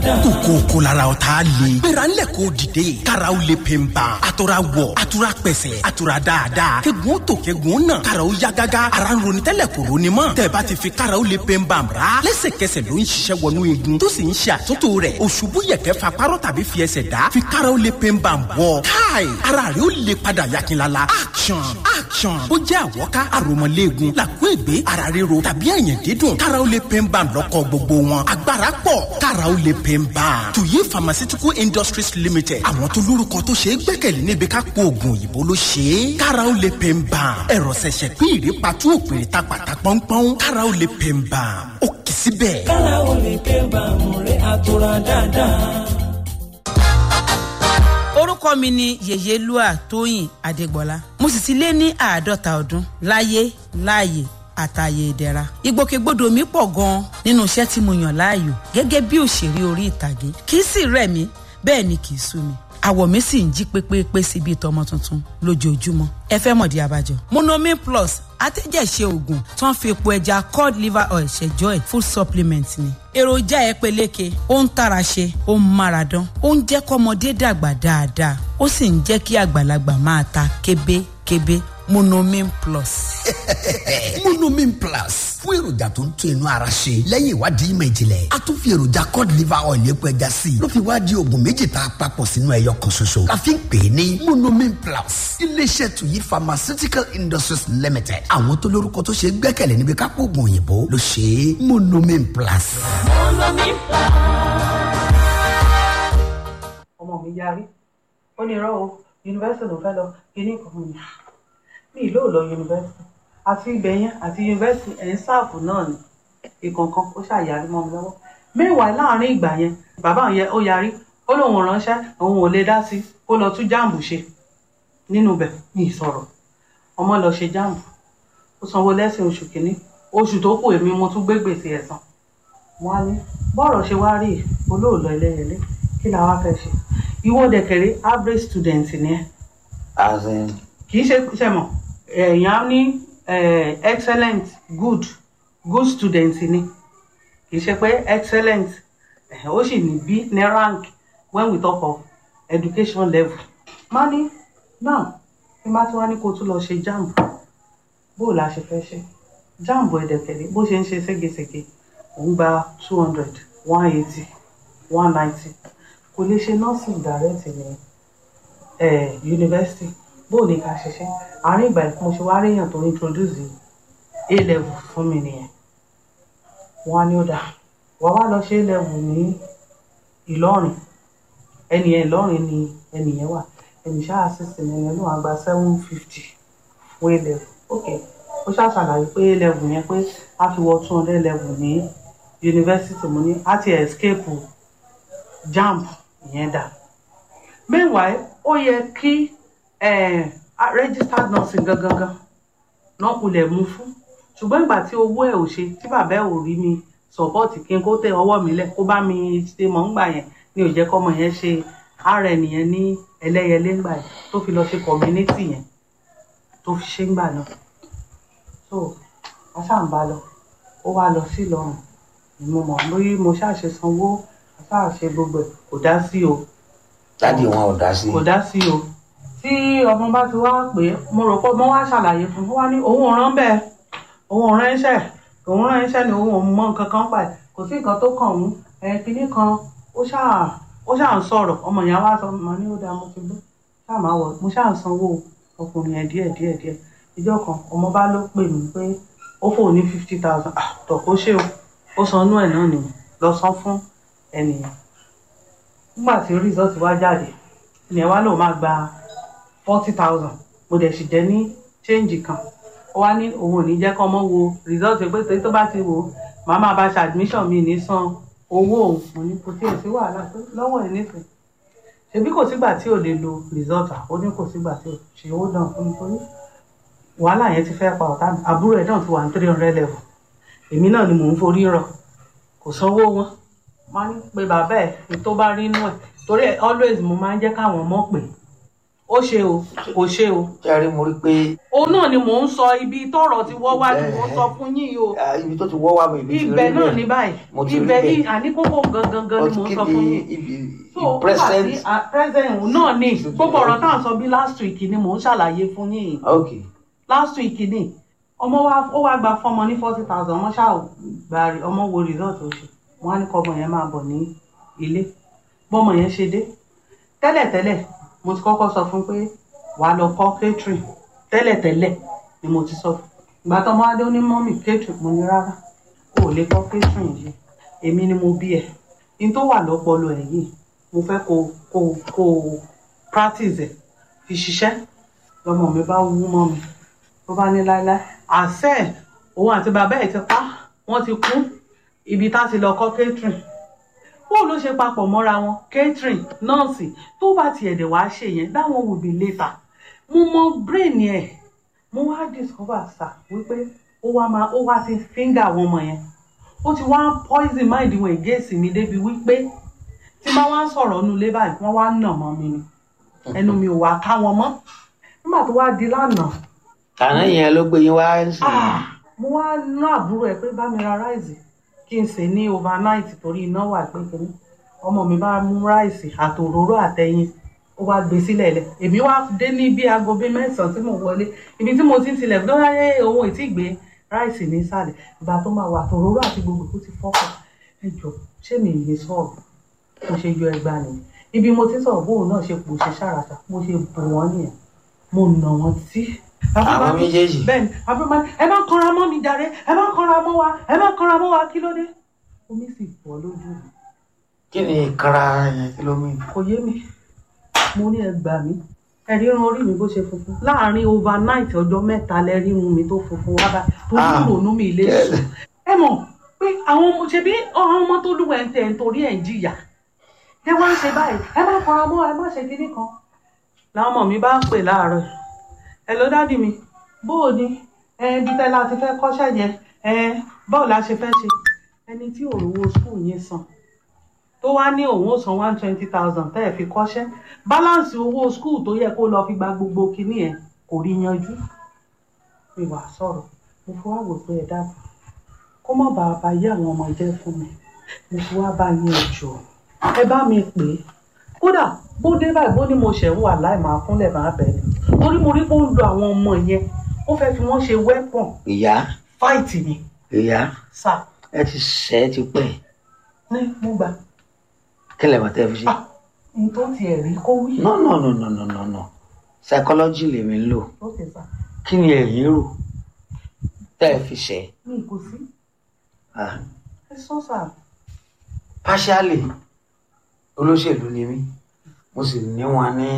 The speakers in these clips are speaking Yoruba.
dáadáa. kòkó kò lára o t'a le. gbéra ńlẹ̀ k'o dìde. karaw le pe n ban. a tora wọ̀ a tora pẹ̀sẹ̀ a tora dáadáa. kegun tó kegun nà. karaw ya gágá. ara ń ronú tẹ́lẹ̀ kò ronú mọ́. tẹ̀bá ti fi karaw le pe n ban ra. lẹ́sẹ̀kẹsẹ̀ ló ń ṣiṣẹ́ wọnú igun. tó sì ń ṣe àtúntò rẹ̀. òṣùbù yẹ̀kẹ́ fa párọ̀ tàbí fi ẹsẹ̀ dá. fi karaw le pe n ban bọ̀. káì ara rẹ̀ ó le padà yakinlala. action action. ó jẹ́ àwọ̀ká àròmọ̀léegun. làkú ègbé ara ríro tàbí ẹ̀yìn dídùn. karaw le pe n ban lọ́kọ̀ gbogbo wọn. agbára pọ̀ karaw le pe n ban. tuyi pharmaceutical industries limited. àwọn tó lórúkọ tó ṣe é gbẹ́kẹ̀lé níbi ká po oògùn òyìnbó ló ṣe é. karaw le pe n ban. ẹ̀rọ ṣẹ̀ṣẹ̀ pín ìrèpàtú òpèrè ta pàtà pọ́npọ́n. karaw le pe n ban. ó kì í síbẹ̀. kára o lè pé bàmù rẹ̀ àtúrà dáadáa. orúkọ mi ni yèyélúà tóyìn adégbọlá mo sì ti lé ní àádọ́ta ọdún láyé láàyè àtàyè ìdẹ̀ra ìgbòkègbodò mi pọ̀ gan-an nínú iṣẹ́ tí mo yàn láàyò gẹ́gẹ́ bí òṣèré orí ìtàgé kì í sì rẹ̀ mí bẹ́ẹ̀ ni kì í sú mi àwọ̀ mi sì ń jí pépépé sí bíi tọmọ tuntun lójoojúmọ́ ẹ fẹ́ mọ̀dí abájọ. monomin plus atẹ́jẹ̀ṣe oògùn tó ń fi epo ẹja cod liver oil ṣẹjọ́ ẹ̀ full supplement ni. èròjà ẹ peléke ó ń tara ṣe ó ń mára dán ó ń jẹ́ kọ́mọdé dàgbà dáadáa ó sì ń jẹ́ kí àgbàlagbà máa ta kébékébé monomin plus. monomin plus fún èròjà tó ń tún inú ara ṣe lẹ́yìn ìwádìí ìmọ̀ ìjìnlẹ̀ a tún fi èròjà cod liver oil epo ẹja sí i ló fi wá di oògùn méjì tá a papọ̀ sínú ẹyọ kan ṣoṣo la fi ń pè é ní monomin plus iléeṣẹ́ tuyi pharmaceutical industries limited àwọn tó lórúkọ tó ṣe é gbẹ́kẹ̀lé níbi kápò oògùn òyìnbó ló ṣe é monomin plus. ọmọ mi yarí ó ní irọ́ o yunifásitì ló fẹ́ lọ kíní kan mi ní ìlú ò lọ yunifásitì àti ibẹ̀ yẹn àti yunifásitì ẹ̀ ń sáàfù náà ni ìkọ̀ọ̀kan ó ṣàyàrí mọ́ mi lọ́wọ́ mẹ́wàá láàrin ìgbà yẹn bàbá yẹn ó yarí ó lóun ránṣẹ́ òun ò lè dá sí kó lọ tún jáàmù ṣe nínú bẹ̀ ní ìsọ̀rọ̀ ọmọ lọ ṣe jáàmù ó sanwó lẹ́sìn oṣù kìíní oṣù tó kù èmi mo tún gbé gbèsè ẹ̀ san wọn á ní bọ́ọ̀rọ̀ ṣe wá rí olóòlọ ẹlẹ́yẹlé kí la wá fẹ́ ṣe ìwọ dẹ̀kẹ̀rẹ́ average student ni ẹ as in kì í ṣe ṣe mọ̀ èèyàn ní eh, excellent good good student ni kì í ṣe pé excellent eh, ó sì ní b ní rank when we talk of education level má ní now kí n bá tí wá ní kó o tún lọ ṣe jamb bó o la ṣe fẹ́ ṣe jamb ẹ̀dẹ̀kẹ̀rẹ́ bó ṣe ń ṣe ségesège òun gba two hundred one eighty one ninety kò lè ṣe nursing direct ní eh, university bó o ní ká ṣiṣẹ́ àárín ìgbà tí mo ṣe wá ríyàn tó introduce a level fún mi nìyẹn wọn á ní ó dáa wàá wá lọ ṣe a level ní ìlọrin ẹnìyẹn ìlọrin ni ẹnìyẹn wà ẹnì ṣáà assistant ẹnìyẹn ló wà gba seven fifty fún a level ok ó ṣáà ṣàlàyé pé a level yẹn pé a fi wọ two hundred level ní university mo ní a ti escape jamb ìyẹn dà meanwhile ó yẹ kí eh, registered nursing gangan gan náà kulẹ̀ mú fún ṣùgbọ́n ìgbà tí owó ẹ̀ ò ṣe tí bàbá ẹ̀ ò rí mi support kí n kó tẹ ọwọ́ mi lẹ̀ kó bá mi ṣe mọ̀ ńgbà yẹn ni ò jẹ́ kọ́mọ yẹn ṣe ara ẹnìyẹn ní ẹlẹ́yẹlé ńgbà yẹn tó fi lọ ṣe community yẹn tó fi ṣe ńgbà náà so wọ́n ṣáà ń bá lọ ó wá lọ sí Ìlọrin mo mọ̀ lórí mo ṣáà ṣe sanwó mo ṣáà ṣe gbogbo ẹ̀ kò dá sí o dádì wọn ò dá sí kò dá sí o tí ọmọ bá ti wá pé mo rò pé mo wá ṣàlàyé fún un ó wá ní òun ò rán bẹ́ẹ̀ òun ò rán iṣẹ́ òun rán iṣẹ́ ni òun ò mọ nǹkan kan pa ẹ̀ kò sí nǹkan tó kàn òun ẹ̀ kínní kan ó ṣáà ó ṣáà ń sọ̀rọ̀ ọmọ yẹn wá sọ mo ní ó dáa mo ti gbọ́ ṣáà máa wọ̀ mo ṣáà ń sanwó ọkùnrin yẹn díẹ̀ díẹ̀ díẹ̀ ìjọ kan ọmọ bá ló pè mí pé ó fò ní fifty thousand tọ̀ kó ṣe o ó san inú ẹ̀ náà nìyẹn lọ san fún ẹnìyẹn nígbà tí result wá jáde ìyẹn wá lòun máa gba forty thousand mo dẹ̀ sì jẹ́ ní change kan ó wá ní òun ò ní jẹ́ kọ́ mọ́ wo result pé torí tó bá ti wò ó màá máa bá ṣe admission mi ní san owó òun mo ní kò tiẹ̀ sí wàhálà pé lọ́wọ́ ẹ̀ nífẹ̀ẹ́ ṣebí kò sígbà tí ò lè lo result ó ní kò sígbà tí ò ṣe owó dàn fún mi torí wàhálà yẹn ti fẹ́ pa ọ̀tá mi àbúrò ẹ̀ náà ti wà ní three hundred level èmi náà ni mò ń forí rọ kò sanwó wọn máa ń pe bàbá ẹ̀ ní tó bá rí inú ẹ̀ torí ẹ̀ always mo máa ń jẹ́ káwọn mọ̀ pé ó ṣe o kò ṣe o ṣe rí mo rí pé òun náà ni mò ń sọ ibi tọrọ ti wọ́ wá ni mò ń sọ fún yín o ah, ibi tó ti wọ́ wá mi ìlú ti rí ibẹ̀ náà ní bẹ́ẹ̀. báyìí Mo ti rí ibẹ̀ bẹ́ẹ̀. yìí àní kókó gangan gan ni But mò ń kí sọ ni fún yín ibi so ó wà present sí ah, present òun náà ni gbogbo ọ̀rọ̀ tá à ń sọ bí last week ni mò ń ṣàlàyé fún yín ok last week ni ọmọ wa ó wá gba fọmọ ní forty thousand ọmọ ṣáà gba rí- ọmọ wo result ó ṣe wọn á ní kọ́mọ yẹn máa bọ̀ ní ilé bọ́mọ yẹn ṣe dé tẹ́lẹ̀tẹ́lẹ̀ mo ti kọ́kọ́ sọ fún pé wàá lọ kọ́ catering tẹ́lẹ̀tẹ́lẹ̀ ni mo ti sọ fún ìgbà tó ọmọ adé ó ní mọ́mì catering mo ní rárá o ò lè kọ́ catering yìí èmi ni mo bí ẹ ní tó wà lọ́pọlọ ẹ̀ yìí mo fẹ́ kó kó kó practice ẹ̀ fi ṣiṣẹ́ lọmọ mi bá wú mọ́ mi tó bá ní láéláé àṣẹ òun àti bàbá ẹ̀ ti pa wọ́n ti kú ibi tá ti lọ kọ́ catering bóun ló ṣe papọ̀ mọ́ra wọn catering nọ́ọ̀sì tó bá tiẹ̀ dẹ̀ wá ṣe yẹn that one will be later mo mọ brain ẹ̀ mo wá discover sá wípé ó wá máa ó wá ti finger àwọn ọmọ yẹn ó ti wá poison mind wọn against mi débi wípé tí bá wá ń sọ̀rọ̀ nínú ilé báyìí wọ́n wá ń nà mọ́ mi ni ẹnu mi ò wá ká wọn mọ́ nígbà tó wá di lánàá àná yẹn ló gbé yín wá ń sìn Ah, mo wá ná àbúrò ẹ pé bá mi ra ráìsì kí n sè ní overnight torí iná wà pé kínní ọmọ mi bá mú ráìsì àtòróró àtẹyin ó wá gbé sílẹ̀ lẹ̀ èmi wá dé ní bí aago bíi mẹ́sàn-án tí mo wọlé ibi tí mo ti ń tilẹ̀ ló ráyè ohun ìtì gbé ráìsì ní ìsàlẹ̀ ìgbà tó máa wà àtòróró àti gbogbo tó ti fọ́pọ̀ ẹ jọ ṣé mi lè sọ̀rọ̀ mo ṣe yọ ẹgbàá nìyẹn ibi mo ti ń sọ̀rọ̀ bóun náà ṣe pò ṣe ṣàràṣà mo ṣe bò wọ́n nìyẹn mo nà wọ́n tí. Àwọn méjèèjì? bẹ́ẹ̀ni àbúrò ẹ má kanra mọ́ mi jàre ẹ má kanra mọ́ wa ẹ má kanra mọ́ wa kí ló dé. omi sì bọ́ lójú mi kí ni ìkanra yẹn kí ló mí kò yé mi mo ní ẹ gbà mí ẹ̀rí irun orí mi bó ṣe funfun láàárín overnight ọjọ́ mẹ́ta lẹ́rí irun mi tó funfun wá bá tó ní Ah, ìrònú mi ilé kẹ́- sùn ẹ mọ̀ pé àwọn ọmọ ṣe bí àwọn ọmọ tó lúwẹ̀ ń tẹ̀ ń torí ẹ̀ ń jìyà ẹ wá ń ṣe báyìí ẹ má fara mọ́ ẹ má ṣe kinní kan làwọn ọmọ mi bá pè láàárọ̀ ẹ ló dádì mi bóò ni ẹ ibi tẹ́ la ti fẹ́ kọ́ṣẹ́ yẹn ẹ báwo la ṣe fẹ́ ṣe ẹni tí òrówó skul yẹn san tó wá ní òun ó san one twenty thousand tẹ́ ẹ̀ fi kọ́ṣẹ́ balance owó skul tó yẹ kó lọ fi gba gbogbo kinní ẹ̀ kò rí yanjú mi wà sọ̀rọ̀ mo fi wá wò pé ẹ dábàá kó má bàa bá yé àwọn ọmọ jẹ́ fún mi mo fi wá bá yín ẹjọ́ ẹ bá mi pè é kódà bó dé báyìí bó ní mo ṣẹ̀ ń wà láì máa fúnlẹ̀ máa bẹ̀ ni torí mo rí pé ó ń lo àwọn ọmọ yẹn ó fẹ́ fi wọ́n ṣe weapon ìyá fight ni ìyá sà ẹ ti ṣẹ́ ẹ ti pẹ́ ní mo gbà kí lè mọ̀ tẹ́ fi ṣe. ah n tó tiẹ̀ rí kó wí. no no no no no no no psychology lèmi ń lò ok sà kí ni ẹ̀yin rò tẹ́ ẹ fi ṣẹ́ mi kò sí ah ẹ sọ sà partially olóṣèlú ni mí mo sì ní wọn ní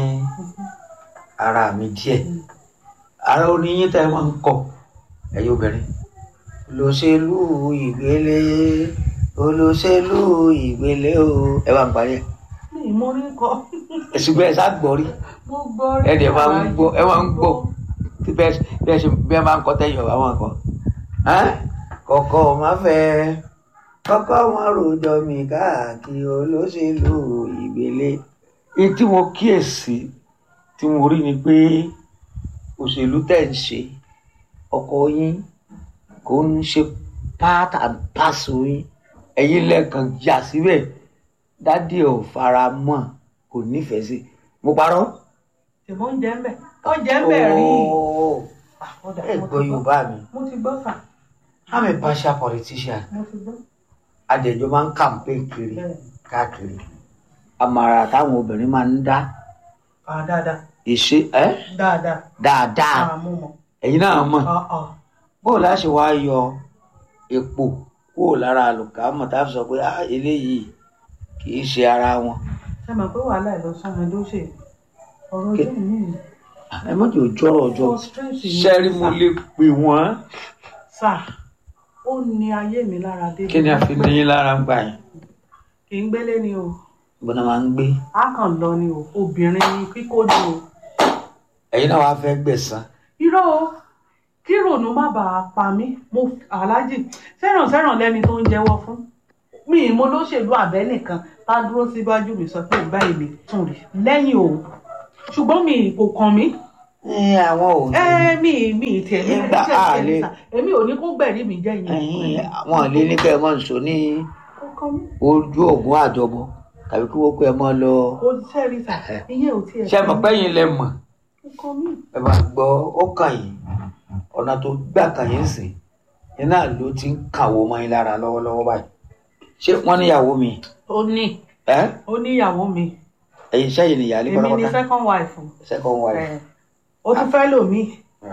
ara mi díẹ̀ ara oníyín tẹ́ ẹ máa ń kọ ẹ̀yin obìnrin olóṣèlú ìgbélé olóṣèlú ìgbélé o ẹ bá ń parí ẹ mi ì mọ orí kọ ẹ̀sùgbọ́n ẹ sá gbọ́ rí mo gbọ́ rí ẹ dẹ̀ máa ń àwájú, gbọ́ ẹ máa ń mo gbọ́ tí bẹ́ẹ̀ bẹ́ẹ̀ ṣe bẹ́ẹ̀ máa ń kọ́ tẹ́yìn ọ̀gá wọn kọ́ kọ̀kọ́ má fẹ́ kọ́kọ́ wọn rojọ́ mi káàkiri olóṣèlú ìgbélé ní tí mo kíyèsí tí mo rí ni pé òṣèlú tẹ̀ ń ṣe ọkọ yín kò ń ṣe part and parcel yín ẹ̀yin lẹ́ẹ̀kan yà síbẹ̀ dádì ò fara mọ́ kò nífẹ̀ẹ́ sí mo parọ́. ṣèbó ń jẹ́ ń bẹ̀ ó jẹ́ ń bẹ̀ rí Ooo, Ah, ó dà, ẹ mo gbọ́ ti Yorùbá mi. mo ti gbọ́ sà I'm a partial politician. mo ti gbọ́ Adẹ̀jọ́ máa ń campaign kiri bẹ́ẹ̀ káàkiri. Àmàrà táwọn obìnrin máa ń dá. ah dáadáa Ìṣe ẹ́ dáadáa dáadáa. ah mo mọ̀ Ẹ̀yin náà mọ̀. ah ah Bóò láṣẹ wá yọ epo kúrò lára àlùkámọ̀ tá a fi sọ pé ah eléyìí kì í ṣe ara wọn. ṣe mọ̀ pé wàhálà ẹ̀ ló sún mi ló ṣe ọ̀rọ̀ Kí- ojú mi nìyí Ẹ mọ̀jì ò jọ́rọ̀ ọjọ́. frustrate mi Ṣẹ́rí mo sà. lè pè wọ́n. sà ó ní ayé mi lára dé Kí ni a fi ní yín lára ń gbà yẹn? kì í gbélé ni o Bọ́dá máa ń gbé. a kàn lọ ni o obìnrin ni kíkó ni o Ẹ̀yin náà wàá fẹ́ gbẹ̀san. irọ́ o kí rònú má bàa pa mí mo aláàjì sẹ́ràn sẹ́ràn lẹ́ni tó ń jẹ́wọ́ fún mi ì mo lóṣèlú àbẹ́ nìkan tá a dúró síwájú mi sọ pé báyìí mi tún rí lẹ́yìn òun ṣùgbọ́n mi kò kàn mí ẹ àwọn ò ní ẹ mi mi tiẹ̀ ní Ìgbà iṣẹ́ àlè. ìṣẹ̀lẹ̀ sà èmi ò ní kó gbẹ̀rí mi jẹ́ ìyẹn ẹ̀yin àwọn ò lé ní kẹ́ ẹ mọ̀ nṣó ní kò kàn mí ojú ògùn àjọbọ tàbí kí wọ́n kó ẹ mọ́ lọ. kò sẹ́rí sà ìyẹn ò tiẹ̀ ṣé mọ̀ pẹ́yìn lẹ mọ̀ kò kàn mí ẹ bá gbọ́ ó kàn yín ọ̀nà tó gbà kàn yín sìn yín náà ló ti ń kàwọ́ mọ́ yín lára lọ́wọ́lọ́wọ́ báyìí ṣé wọ́n níyàwó mi ó ní ẹ́ ó níyàwó mi ẹ̀yin sẹ́yìn nìyàlé èmi ni pátápátá second wife second wife ẹ̀ ó tún fẹ́ lòmíì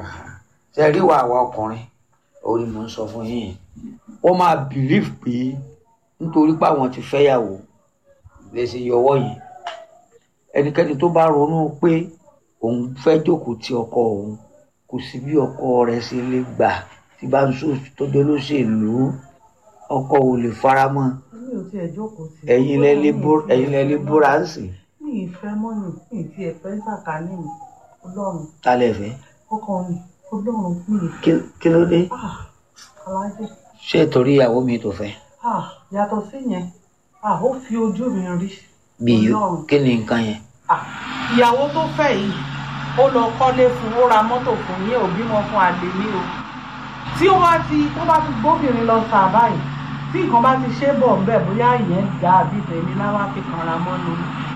ṣe rí wa àwa ọkùnrin orí mo ń sọ fún yín wọ́n máa believe pé nítorí pé àwọn ti fẹ́yàwó lè ṣe yọwọ́ yìí ẹnikẹ́ni tó bá ronú pé òun fẹ́ jókòó ti ọkọ òun kò sí bí ọkọ rẹ̀ ṣe lè gbà tí bá ń sọ tọ́jọ́ lóṣèlú ọkọ ò lè fara mọ́ mi ò tiẹ̀ jókòó sí ẹ̀yin lẹ lè bó- ẹ̀yin lẹ lè bóra ń sìn mi ì fẹ́ mọ́nì mi ì tiẹ̀ fẹ́ sàkání mi ọlọ́run tálẹ̀ fẹ́ ọkọ mi ọlọ́run mi ì Kí- kí ló dé ah alájẹ ṣé torí ìyàwó mi tó fẹ́ ah yàtọ̀ sí yẹn ah ó fi ojú mi rí bí ọlọ́run kí ni nǹkan yẹn ah ìyàwó tó fẹ́ yìí ó lọ kọ́lé fún ó ra mọ́tò fún yín ò bímọ fún àlè ní o tí ó bá ti tó bá ti gbóbìnrin lọ sà báyìí tí nǹkan bá ti ṣe bọ̀ ń bẹ̀ bóyá ìyẹn dá àbí tèmi láwá fi kanra mọ́nu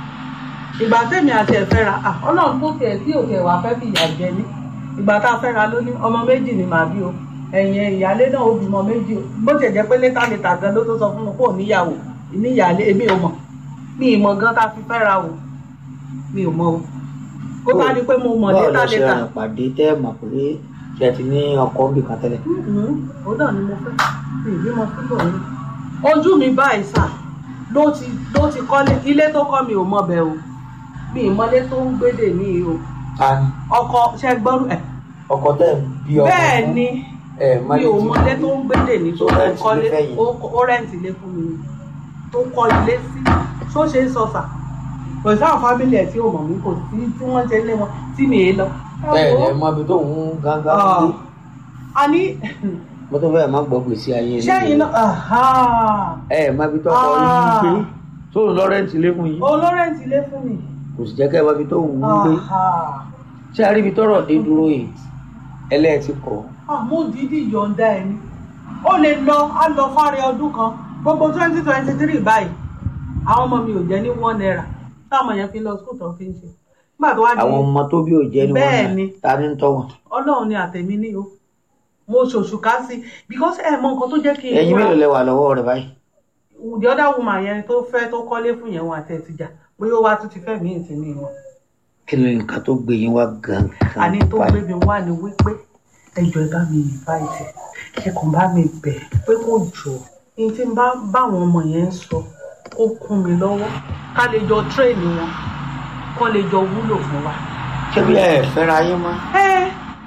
ìgbà tèmi àti ẹ̀ fẹ́ra ah ọlọ́run tó tiẹ̀ tí òkè wà fẹ́ fi ìyà jẹ ní ìgbà tá a fẹ́ra ló ní ọmọ méjì ni màá bí o ẹ̀yìn ìyálé náà ó bímọ méjì o bó tiẹ̀ jẹ́ pé létà létà gan ló tó sọ fún mi pé ò níyàwó ìníyàlé èmi ò mọ̀ mi ì mọ̀ gan tá a fi fẹ́ra o mi ò mọ̀ o kó tá a di pé mo mọ̀ báwo létà lọ ṣe létà rìn pàdé tẹ́ ẹ̀ mọ̀ pé ṣe ti ní ọkọ ń bì kan tẹ́lẹ̀ òun náà ni mo fẹ́ mi ì bímọ síbò ní. ojú mi báyìí sà ló ti ló ti kọ́lé ilé tó kọ́ mi ò mọ̀ bẹ́ẹ̀ o mi ì mọ́lé tó ń gbédè ní o ta ni ọkọ ṣe gbọ́rú ẹ̀ ọkọ tẹ́ ẹ̀ bí ọkọ bẹ́ẹ̀ fún ni ẹ̀ mi ò mọ́lé tó ń gbédè ní tó Tó ń rẹ́ǹtì kọ́lé ilé fẹ́yìn. ó ó rẹ́ǹtì ilé fún mi ni tó kọ́ ilé sí tó ṣe é sọ sà kò sáà fámìlì ẹ̀ tí ò mọ̀ mí kò sí tí wọ́n ṣe lé wọn tí mi è lọ. Ẹ bẹ́ẹ̀ wò ni ó. ẹ mọ ibi tó ń gángan Ah. dé a ní mo tó fẹ́ẹ̀ má gbọ́ gbèsè ayé ilé sẹ́yìn náà aha. ẹ ẹ̀ mọ ibi tó kọ́ yín Ah. gbé tó ń lọ rẹ́ǹtì ilé fún yín olórẹ́ǹtì ilé fún mi. kò sì jẹ́ kẹ́ ẹ mọ ibi tó ń gbé Aha. ṣé a rí ibi tọ́rọ̀ dé dúró yìí ẹlẹ́ẹ̀tì kọ́ àmọ́ dídì yọ̀ǹda ẹ̀ ni ó lè lọ á lọ fárẹ ọdún kan gbogbo twenty twenty three báyìí àwọn ọmọ mi ò jẹ́ ní one naira táwọn yẹn fi lọ skul tó fi ń ṣe nígbà tó wá di àwọn ọmọ tó bí ò jẹ́ ní Bẹ́ẹ̀ wọn ni. ta ní ń tọ́ wọn ọlọ́run ni àtẹ̀mí ní o mo ṣòṣù ká sí because ẹ mọ nǹkan tó jẹ́ kí n ẹ̀yin múra. mélòó lẹ wà lọ́wọ́ rẹ̀ báyìí the other woman yẹn tó fẹ́ tó kọ́lé fún yẹn wọn àti ẹ̀ ti jà bóyá ó wá tún ti fẹ́ mí ìsìn ní wọn kí ni nǹkan tó gbé yín wá gangan àní tó báyìí? gbé mi wá ni wípé ẹjọ ẹ bá mi invite ẹ kàn bá mi bẹ̀ pé kó jọ ní tí n bá báwọn ọmọ yẹn ń sọ kó kún mi lọ́wọ́ ká lè jọ tírèènì wọn kó lè jọ wúlò fún wa. ṣé bí ẹ fẹ́ra yín mọ́ ẹ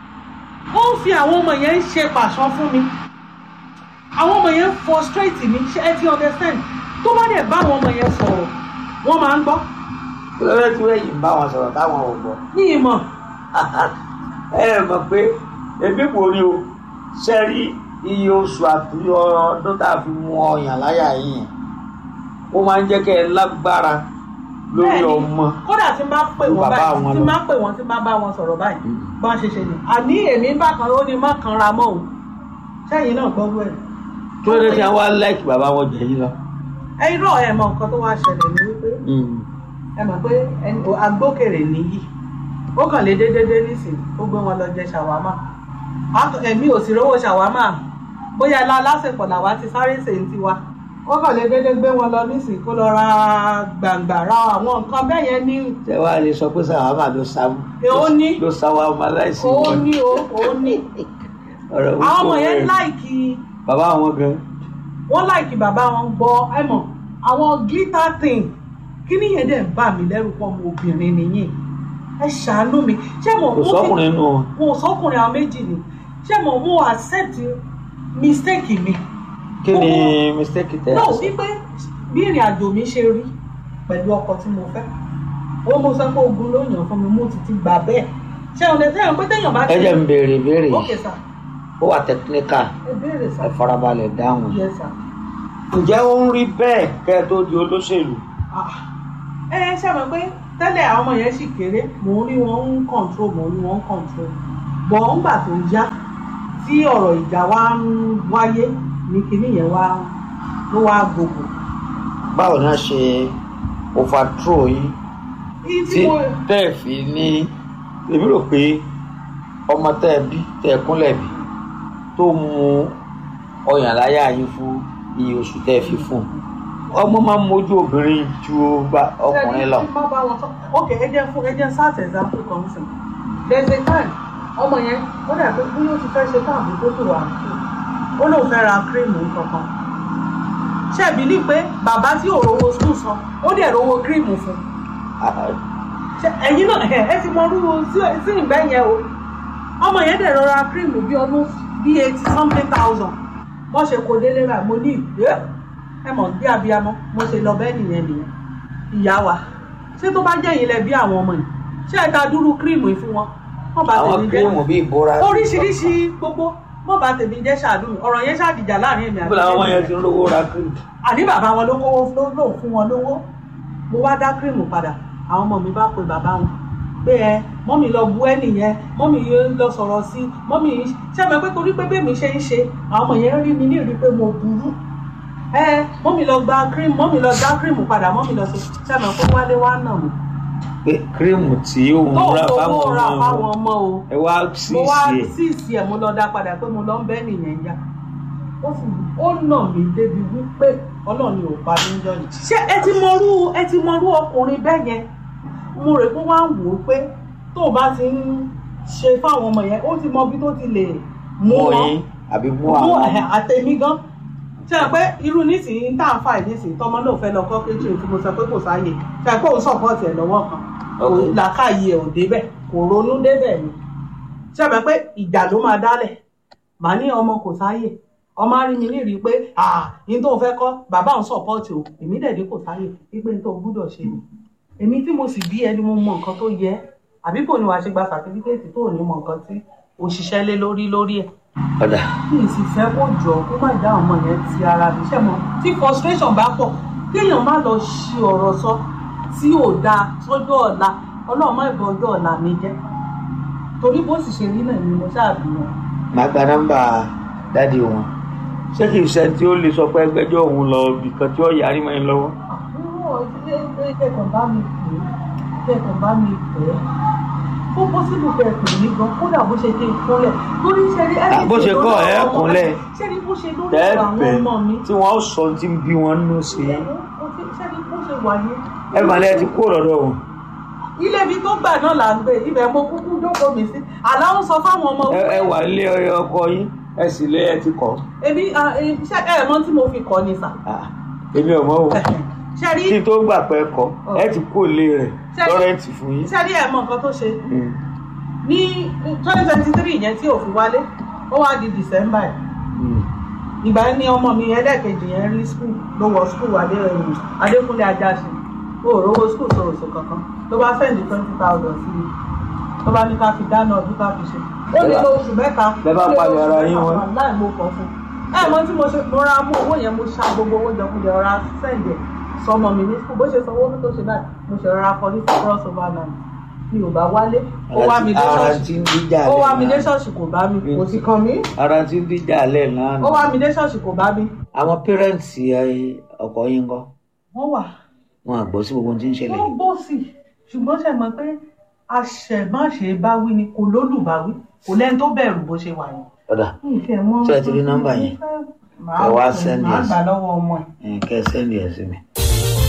ó ń fi àwọn ọmọ yẹn ń ṣe pàṣán fún mi àwọn ọmọ yẹn frustrate mi ṣe ẹ ti understand tó bá dẹ̀ bá àwọn ọmọ yẹn sọ̀rọ̀ wọ́n máa ń gbọ́ kí ló dé tí wẹ́yìn ń bá wọn sọ̀rọ̀ táwọn ò gbọ́ ní ìmọ̀ ẹ mọ̀ pé ebi kò rí o ṣe rí iye oṣù àti ọdún tá a fi mú ọyàn láyà yìí yẹn ó máa ń jẹ́ kẹ́ ẹ lágbára lórí Bẹ́ẹ̀ni, ọmọ kódà tí n bá pè Ju wọ́n bàbá báyìí wọn tí lọ. n bá pè wọ́n tí n bá bá wọn sọ̀rọ̀ báyìí Mm. bá ṣe ṣe ni àní èmi bá kan ó ní má kanra mọ́ o sẹ́yìn náà gbọ́gbọ́ ẹ̀. kí ló dé tí wọ́n wá láìkì bàbá wọn jẹ yín lọ. ẹ irọ́ ẹ mọ nǹkan tó wá ṣẹlẹ̀ ní wípé ẹ mọ̀ pé ẹni o- agbókèrè nìyí ó kàn lè dé dédé nísìnyí ó gbé wọn lọ jẹ ṣàwámà Á- èmi ò sì rówó ṣàwámà bóyá ilá lásìkò làwa ti sáré ṣe ń tiwa ó kàn lè dédé gbé wọn lọ nísìnyí kó lọ ra gbàǹgbà ra àwọn nǹkan bẹ́ẹ̀ yẹn ní tẹ wá lè sọ pé sàwámà ló sá Ó ní. ló sá wa ọmọ aláìsí ó wọn. ní o ó ní ọ̀rọ̀ àwọn wípé ọmọ yẹn rẹ̀. láìkì bàbá wọn gan wọ́n láìkì bàbá wọn gbọ́ ẹ mọ̀ àwọn glitter thing kí nìyẹn dẹ̀ ń bà mí lẹ́rù pọ̀ mọ́ obìnrin nìyí ẹ ṣàánú mi ṣé mo kò sọkùnrin nù wọn. mo sọkùnrin àwọn méjì ni ṣé mo mo accept mistake mi kí ni mistake tẹ náà ẹ sọ. wípé bí ìrìn àjò mi ṣe rí pẹ̀lú ọkọ tí mo fẹ́ ó mo sọ pé ogun ló yàn fún mi mo ti ti gbà bẹ́ẹ̀ ṣé ọ̀nà tẹ́yàn pé téèyàn bá ẹ jẹ́ ń béèrè ìbéèrè ok yìí sir ó wà technical ẹ béèrè sir ẹ farabalẹ̀ dáhùn. yes sir ǹjẹ́ ó ń rí bẹ́ẹ̀ kẹ́ ẹ tó di olóṣèlú ah ẹ ẹ ṣe mọ̀ pé tẹ́lẹ̀ àwọn ọmọ yẹn sì kéré mò ń rí wọn ń control mò ń rí wọn ń control bọ̀ ńgbà tó yá tí ọ̀rọ̀ ìjà wa ń wáyé ní kinní yẹn wá ló wá gbogbo. báwo ni wọ́n ṣe overthrow yín Iye tí tí mo tẹ́ ẹ̀ fi ní èmi rò pé ọmọ tẹ́ ẹ bí tẹ́ ẹ kúnlẹ̀ bí tó mu ọyàn láyà yín fún iye oṣù tẹ́ ẹ fi fún un ọmọ máa ń mójú obìnrin ju bá- ọkùnrin lọ. Ṣé bá bá wọn sọ ok ẹ jẹ́ fún ẹ jẹ́ sars example kan sí there is a time ọmọ yẹn ó dà pé bí ó ti fẹ́ ṣe káàbù tó tó wà ó lóun fẹ́ ra kírímù kankan ṣé ẹ bìlí pé bàbá tí ò rówó skul san ó dẹ̀ rówó kírímù fún ṣé ẹ̀yin náà ẹ̀ ẹ ti mọ orú sí sí ìgbẹ́ yẹn o ọmọ yẹn dẹ̀ rọra kírímù bí ọdún bí eighty something thousand wọ́n ṣe kó délé rà mo ní ìgbé ẹ mọ̀ bí abiyamọ mo ṣe lọ bẹ́ẹ̀ nìyẹn nìyẹn ìyá wa ṣé tó bá jẹ́ yín lẹ bí àwọn ọmọ yìí ṣé ẹ ta dúró kírímù yìí fún wọn wọ́n bá àwọn tèmi kírímù jẹ́ bíi ìbora. oríṣiríṣi gbogbo wọ́n bá tèmi jẹ́ ṣáàdùn mi ọ̀rọ̀ yẹn ṣáàdìjà láàrin èmi níbo làwọn ọmọ yẹn àti ti ń rówó ra kírímù. àní bàbá wọn ló kówó ló lò fún wọn lówó mo wá dá kírímù padà àwọn ọmọ mi bá pe bàbá wọn pé ẹ mọ́mì lọ bu ẹ́ nìyẹn mọ́mì yẹn lọ sọ̀rọ̀ sí mọ́mì ṣé ẹ mọ̀ pé torí pé bẹ́ẹ̀ mi ṣe ń ṣe àwọn ọmọ yẹn rí mi ní ìrí pé mo burú ẹ mọ́mì lọ gba kírímù mọ́mì lọ dá kírímù padà mọ́mì lọ sí ṣé ẹ mọ̀ pé wálé wá nà mí. pé kírímù tí òun tó rà owó fáwọn ra ọmọ fáwọn wọn ọmọ o ẹ wá sí mo wá sí ẹ. síìsì ẹ̀ mo lọ dá padà pé mo lọ ń bẹ́ nìyẹn yá ó sì ó nà mí débi wípé ọlọ́run ni ò pa mí ń jọyìn. ṣé ẹ ti mọrú ẹ ti mọrú ọkùnrin bẹ́ẹ̀ yẹn mo rè pé wá ń wò ó pé tó o bá ti ń ṣe fáwọn ọmọ yẹn ó ti mọ bí tó ti lè mú mú wọn yín àbí mú mú àwọn ẹ̀, àtẹ̀mí gan ṣe é pé irú nísìnyí tá à ń fà yìí nísìnyí tọmọ náà fẹ́ lọ kọ́ kéjì tí mo sọ pé kò sáàyè ṣe é pé òun sọ̀pọ̀tì ẹ̀ lọ́wọ́ kan kò Ok. làákàyè ẹ̀ ò débẹ̀ kò ronú débẹ̀ ni ṣe é pé ìjà ló máa dálẹ̀ màá ní ọmọ kò sáàyè ọmọ á rí mi ní rí i pé ah ní tó fẹ́ kọ́ bàbá òun sọ̀pọ̀tì o èmi dẹ̀ dé kò sáàyè wípé ní tó gbúdọ̀ ṣe ni èmi tí mo sì bí ẹni mo mọ nǹkan tó yẹ àbí kò ní wàá ṣe gba sàtífíkẹ́ẹ̀tì tó ò ní mọ nǹkan tí òṣìṣẹ́ lé lórí lórí ẹ̀ ọ̀dà kí n sì fẹ́ kó jọ kó má dá ọmọ yẹn ti ara mi ṣẹ́ mọ́ tí frustration bá pọ̀ kéèyàn má lọ ṣe ọ̀rọ̀ sọ tí ò dáa sọ́jọ́ ọ̀la ọlọ́run má ìbọn ọjọ́ ọ̀la mi jẹ́ torí bó sì ṣe rí náà ni mo ṣáàbí wọn. máa gba nọ́mbà dáàdi wọn ṣé kì í ṣe tí ó lè sọ pé ẹgbẹ́jọ́ òun lọ ibìkan tí ó yarí mọ́ ẹ lọ́wọ́. àbúrò ilé kẹkàn bá mi pè é kẹkàn bá mi pè é ó pọ́sibú kẹ pè mí gan kódà bó ṣe ké kúnlẹ̀ torí ṣe rí Ah, bó ṣe kọ́ ẹ̀ kúnlẹ̀. ṣe rí bó ṣe lórí ọ̀rọ̀ àwọn tẹ́ẹ̀bẹ̀ ọmọ mi tí wọ́n sọ tí ń bí wọn nù sí i. ṣe rí bó ṣe wà yẹn ẹ mà lẹ́ẹ̀ ti kó lọ́dọ̀ wọn. ilé ibi tó gbà náà là ń gbé ibẹ̀ mo kúkú jókòó mi sí àlàó sọ fáwọn ọmọ ẹ ẹ wà nílé ọkọ yín ẹ sì lé ẹ ti kọ́. èmi ah, eh, ṣé ẹ mọ̀ tí mo fi kọ́ ni sà Ah, èmi ò mọ̀ o ṣe rí kí n tó gbà pé kọ́ ẹ ti kó lé rẹ̀ Ṣé- lọ́rẹ́ǹtì fún yín. ṣe rí ẹ mọ̀ nǹkan tó ṣe Mm. ní twenty twenty three yẹn tí òfin wálé ó wá di december yìí Mm. ìgbà yẹn ni ọmọ mi ẹlẹ́ẹ̀kejì yẹn rí skul ló wọ skul adé adékúnlé ajáṣe ó rówó skul sòròsò kankan ló bá sẹ́ndì twenty thousand sí i ló bá ní ká fi dáná ọdún ká fi ṣe ó lè lo oṣù mẹ́ta Bẹ́ẹ̀ bá ó lè lo palẹ̀ oṣù ara mẹ́ta yín wọn. wà láì mo kàn fún un ẹ mọ tí mo ṣe mo ra mú owó yẹn mo ṣa gbogbo owó jọkújẹ ọ̀rá sẹ́ndì ẹ̀ sọmọ mi ní skul bó ṣe sanwó tó ṣe báyìí mo ṣe rọra kọ ní cross over line mi ò bá wálé ó wá mi dé ara ṣọ́ọ̀ṣì ti ń díjà ó wá lẹ̀ mi dé náà. ṣọ́ọ̀ṣì kò bá mi kò sì kàn mí ara ti ń díjà lẹ̀ náà. ó wá mi dé ṣọ́ọ̀ṣì kò bá mi àwọn pẹ́rẹ́ǹtì ọkọ yín kọ́ wọ́n wà wọn àgbọ̀ sí gbogbo ohun tí ń ṣẹlẹ̀ wọ́n gbọ́ sí i ṣùgbọ́n ṣe mọ̀ pé àṣẹmáṣe báwí ni kò lólùbáwí kò lẹ́ni tó bẹ̀rù bó ṣe wà yẹn. ọ̀dà ìfẹ́ mọ́ Ṣé ẹ ti rí nọ́mbà yẹn? màá Ẹ wá pè, send màá yes. gbà lọ́wọ́ ọmọ ẹ̀. ẹ̀ kẹ́ ẹ sẹ́ndì ẹ̀ sí mi